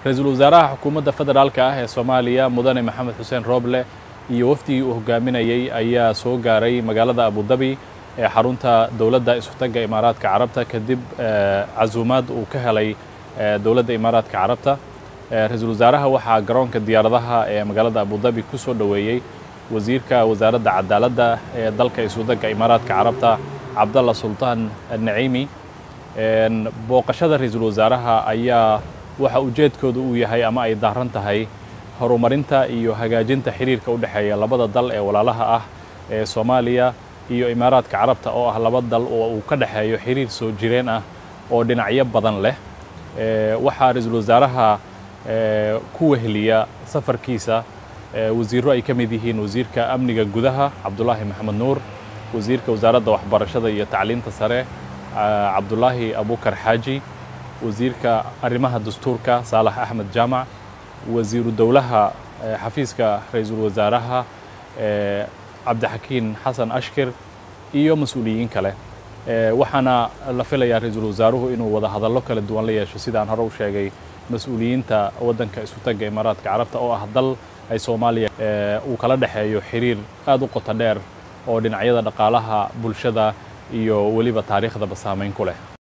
ra-iisul wasaaraha xukuumadda federaalka ah ee soomaaliya mudane maxamed xuseen rooble iyo wafdigii uu hogaaminayey ayaa soo gaaray magaalada abudabi ee xarunta dowladda isutagga imaaraadka carabta kadib casuumaad uu ka helay dowladda imaaraadka carabta ra-iisul wasaaraha waxaa garoonka diyaaradaha ee magaalada abudabi ku soo dhoweeyey wasiirka wasaaradda cadaaladda ee dalka isutagga imaaraadka carabta cabdalla sultaan naciimi booqashada ra-iisul wasaaraha ayaa waxa ujeedkooda uu yahay ama ay daaran tahay horumarinta iyo hagaajinta xiriirka u dhexeeya labada dal ee walaalaha ah ee soomaaliya iyo imaaraadka carabta oo ah laba dal oo uu ka dhexeeyo xiriir soo jireen ah oo dhinacyo badan leh waxaa ra-iisul wasaaraha ku weheliya safarkiisa wasiirro ay ka mid yihiin wasiirka amniga gudaha cabdulaahi maxamed nuur wasiirka wasaaradda waxbarashada iyo tacliinta sare cabdulaahi abukar xaaji wasiirka arrimaha dastuurka saalax axmed jaamac wasiiru dowlaha xafiiska ra-iisul wasaaraha cabdixakiin xasan ashkir iyo mas-uuliyiin kale waxaana la filayaa ra-iisul wasaaruhu inuu wada hadallo kala duwan la yeesho sidaan hore u sheegay mas-uuliyiinta waddanka isutagga imaaraadka carabta oo ah dal ay soomaaliya uu kala dhexeeyo xiriir aad u qoto dheer oo dhinacyada dhaqaalaha bulshada iyo weliba taariikhdaba saamayn ku leh